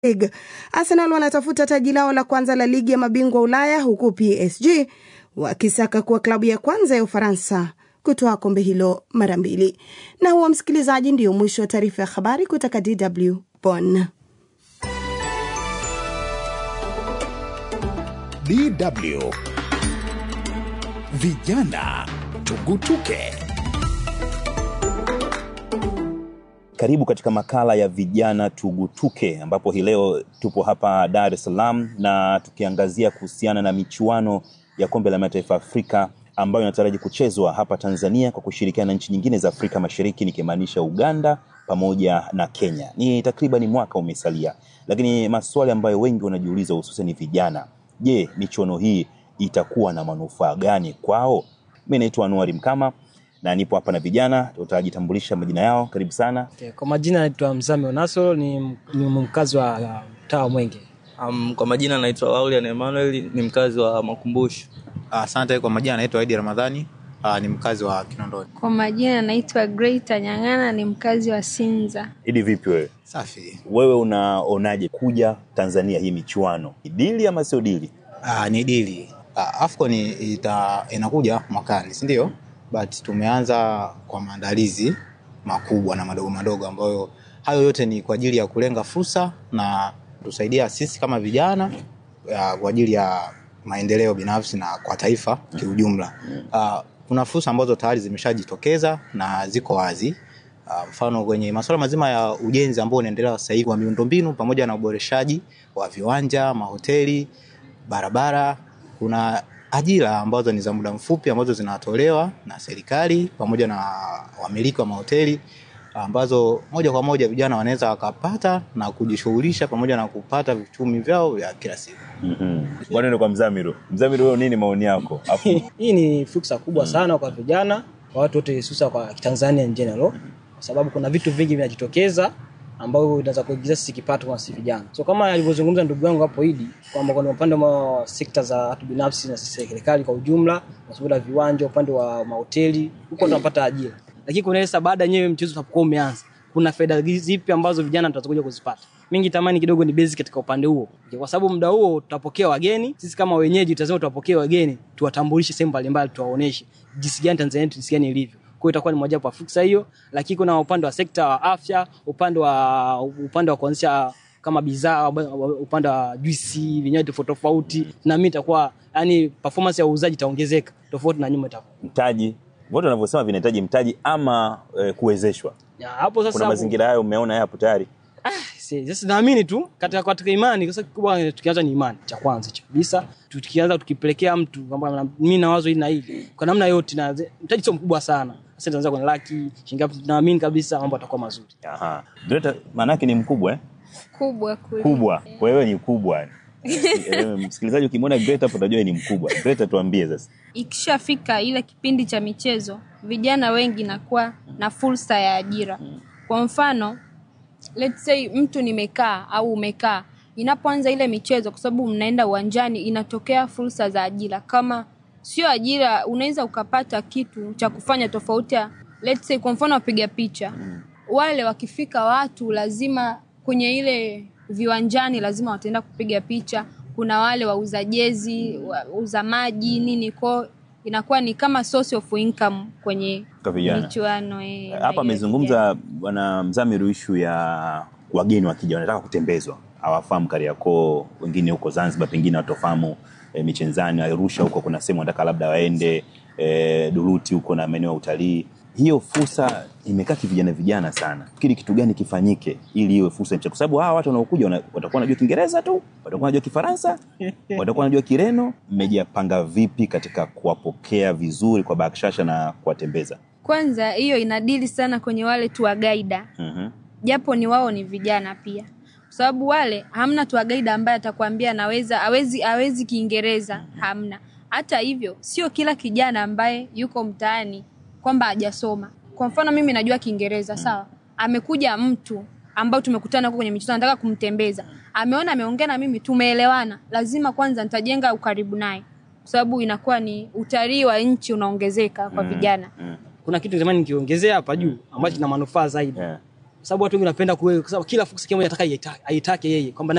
League. Arsenal wanatafuta taji lao la kwanza la ligi ya mabingwa Ulaya huku PSG wakisaka kuwa klabu ya kwanza ya Ufaransa kutoa kombe hilo mara mbili. Na huwa msikilizaji, ndiyo mwisho wa taarifa ya habari kutoka DW Bonn. DW Vijana Tugutuke. Karibu katika makala ya vijana tugutuke, ambapo hii leo tupo hapa Dar es Salaam na tukiangazia kuhusiana na michuano ya kombe la mataifa Afrika ambayo inataraji kuchezwa hapa Tanzania kwa kushirikiana na nchi nyingine za Afrika Mashariki, nikimaanisha Uganda pamoja na Kenya. Ni takriban mwaka umesalia, lakini maswali ambayo wengi wanajiuliza, hususan ni vijana, je, michuano hii itakuwa na manufaa gani kwao? Mimi naitwa Anuari Mkama na nipo hapa na vijana, tutajitambulisha majina yao. Karibu sana. Okay, kwa majina naitwa Mzami Onasoro ni, ni mkazi wa mtaa wa Mwenge. Um, kwa majina naitwa Laulian Emmanuel ni mkazi wa Makumbusho. Asante. Kwa majina naitwa Aidi Ramadhani, uh, ni mkazi wa Kinondoni. Kwa majina naitwa Greita Nyang'ana, ni mkazi wa Sinza. Idi, vipi wewe? Safi. Wewe unaonaje kuja Tanzania hii michuano, ni dili ama sio dili? Uh, ni dili. Uh, AFCON ita, inakuja mwakani, si ndio? But tumeanza kwa maandalizi makubwa na madogo madogo, ambayo hayo yote ni kwa ajili ya kulenga fursa na tusaidia sisi kama vijana uh, kwa ajili ya maendeleo binafsi na kwa taifa kiujumla. Uh, kuna fursa ambazo tayari zimeshajitokeza na ziko wazi. Uh, mfano kwenye masuala mazima ya ujenzi ambao unaendelea sasa hivi wa miundombinu pamoja na uboreshaji wa viwanja, mahoteli, barabara. Kuna ajira ambazo ni za muda mfupi ambazo zinatolewa na serikali pamoja na wamiliki wa mahoteli ambazo moja kwa moja vijana wanaweza wakapata na kujishughulisha pamoja na kupata vichumi vyao vya kila siku. mm Bwana kwa Mzamiru. Mzamiru, wewe nini maoni yako? Afu Hii ni fursa kubwa sana kwa vijana, kwa watu wote, hususa kwa Tanzania in general, kwa sababu kuna vitu vingi vinajitokeza ambavyo vinaweza kuingiza sisi kipato kwa sisi vijana. So kama alivyozungumza ndugu yangu hapo Idi kwamba kuna upande wa sekta za watu binafsi na serikali kwa ujumla, masuala ya viwanja, upande wa mahoteli, huko tunapata ajira. Lakini kuna sasa baada yenyewe mchezo utapokuwa umeanza, kuna faida zipi ambazo vijana tutakuja kuzipata? Mingi tamani kidogo ni basic katika upande huo, kwa sababu muda huo tutapokea wageni. Sisi kama wenyeji tutasema tutapokea wageni, tuwatambulishe sehemu mbalimbali, tuwaoneshe jinsi gani Tanzania yetu jinsi gani ilivyo kwa hiyo itakuwa ni mojawapo ya fursa hiyo, lakini kuna upande wa sekta wa afya, upande wa upande wa kuanzisha kama bidhaa, upande wa juisi, vinywaji tofauti tofauti, na mimi itakuwa yani performance ya uuzaji itaongezeka tofauti na nyuma itakuwa. mtaji, wote wanavyosema vinahitaji mtaji ama eh, kuwezeshwa. Ya, hapo sasa Kuna mazingira hayo umeona hapo tayari. Si- sasa naamini tu katika katika imani kwa sababu kikubwa tukianza ni imani cha kwanza cha kabisa tukianza tukipelekea mtu kwamba mimi na wazo hili na hili kwa namna yote na mtaji sio mkubwa sana sasa tunaanza kwenye laki shilingi ngapi naamini kabisa mambo yatakuwa mazuri Aha. Greta maana yake ni mkubwa eh? Kubwa kuli. Kubwa. Kwa hiyo ni kubwa. Eh, Msikilizaji ukimwona Greta hapo utajua ni mkubwa. Greta, tuambie sasa. Ikishafika ile kipindi cha michezo, vijana wengi nakuwa na fursa ya ajira. Kwa mfano, let's say mtu nimekaa au umekaa, inapoanza ile michezo, kwa sababu mnaenda uwanjani, inatokea fursa za ajira. Kama sio ajira, unaweza ukapata kitu cha kufanya tofauti ya let's say, kwa mfano wapiga picha wale wakifika watu lazima kwenye ile viwanjani lazima wataenda kupiga picha. Kuna wale wauza jezi, wauza maji nini, kwao inakuwa ni kama source of income kwenye Kwa vijana. michuano eh, na Hapa hiyo amezungumza bwana Mzamiru ishu ya wageni wakija wanataka kutembezwa, hawafahamu Kariakoo, wengine huko Zanzibar, pengine watofahamu e, Michenzani, Arusha huko kuna sehemu wanataka labda waende e, Duruti huko na maeneo ya utalii. Hiyo fursa imekaa kivijana vijana sana. Fikiri kitu gani kifanyike ili iwe fursa nchi, kwa sababu hawa watu wanaokuja wana- watakuwa wanajua Kiingereza tu, watakuwa wanajua Kifaransa, watakuwa wanajua Kireno. Mmejipanga vipi katika kuwapokea vizuri kwa bakshasha na kuwatembeza? Kwanza hiyo inadili sana kwenye wale tour guide, Mhm. japo ni wao ni vijana pia, kwa sababu wale hamna tour guide ambaye atakwambia anaweza awezi awezi Kiingereza, hamna. Hata hivyo, sio kila kijana ambaye yuko mtaani kwamba hajasoma. Kwa mfano mimi najua Kiingereza sawa, amekuja mtu ambao tumekutana huko kwenye michezo, nataka kumtembeza, ameona ameongea na mimi, tumeelewana, lazima kwanza nitajenga ukaribu naye, kwa sababu inakuwa ni utalii wa nchi unaongezeka kwa vijana. Mm. kuna kitu zamani nikiongezea hapa juu ambacho kina manufaa zaidi Yeah. Kwa sababu watu wengi wanapenda kuwe, kwa sababu kila fursa kila mmoja anataka aitake- aitake yeye kwamba